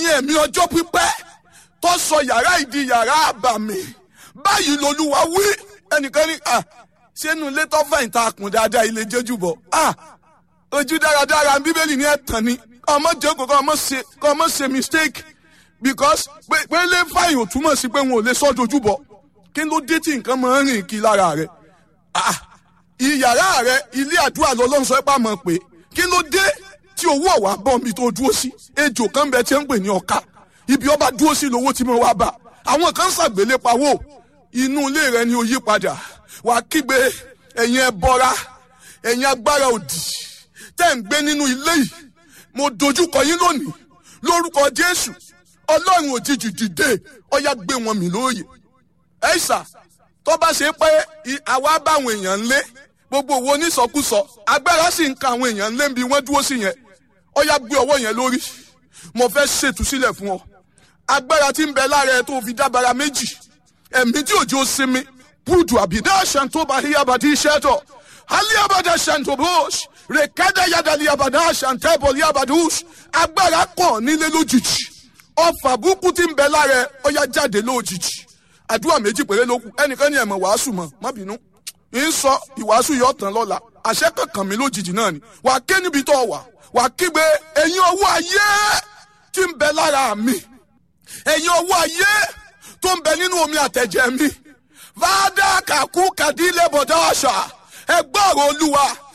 ẹ̀yin ẹ̀mí ọjọ́ pípẹ́ tó sọ yàrá ìdí yàrá àbàmì báyìí lolúwa wí ẹnìkan ní à sínú ilé tó fẹ̀yìn ta kùn dáadáa ilé jẹ́jú bọ̀ à ojú dáradára bíbélì ní ẹ̀tàn ni ọmọ jókòó kọ́ ọmọ ṣe kọ́ ọmọ ṣe mistake because pé pé lè fàyìn ò túmọ̀ sí pé wọn ò lè sọ́ dojú bọ̀ kí ló dé tí nǹkan máa ń rìn kí lára rẹ̀ ah ìyàrá rẹ̀ ilé àdúrà lọ́lọ́run sọ pé àmọ́ pé kí ló dé tí owó ọ̀wá bọ́ mi tó dúró sí ejò kan bẹ tí ń pè ní ọ̀ka ibi ọba dúró sí lówó tí mo wá bá àwọn kan ṣàgbélé pawó inú ilé rẹ ni ó yí padà wà kígbe ẹ̀yin ẹbọra ẹ̀yin agbára òdì tẹ́ ń gbé nínú ilé yìí mo dojúkọ yín lónìí lórúkọ jésù ọlọ́run òjijì dìde ọyá gbé wọn mì lóòyè ẹ̀ṣà tó bá ṣe pé àwa báwọn èèyàn ń lé gbogbo owó onísọkúsọ agbára sì ń ka àwọn èèyàn ń lé bí wọ́n dúró sí yẹn ọyá gbé ọwọ́ yẹn lórí mo fẹ́ ṣètúsílẹ̀ fún ọ agbára tí ń bẹ lára ẹ tó fi dábàrà méjì ẹ̀mí tí òjò sinmi búdù àbídá ṣàǹtóbà híyàbàdí iṣẹ́ tọ̀ alíyàbàdà ṣàǹtóbòs rèkádà yàdàlí àbàdà ṣàǹtẹ́bọ̀ líyàbàdùs agbára kàn nílé lójijì ọfà burúkú tí ń bẹ lára ẹ ọyá jáde lójijì àdúrà méjì péré ló kù ẹnìkan ní ẹ̀mọ̀ wàásù mọ̀ má bínú ń sọ ìwàásù yọ tán lọ́la àṣẹ kankan mi lójijì náà ni wà á ké níbi tó wà wà á kígbe ẹ̀yin ọwọ́ ayé tí ń bẹ lára mi ẹ̀yin ọwọ́ ayé tó ń bẹ nínú omi àtẹ̀jẹ̀ mi fàdà kàkú kàdílẹ̀ bọ̀dá àṣà ẹgbẹ́ ọ̀rọ̀ olúwa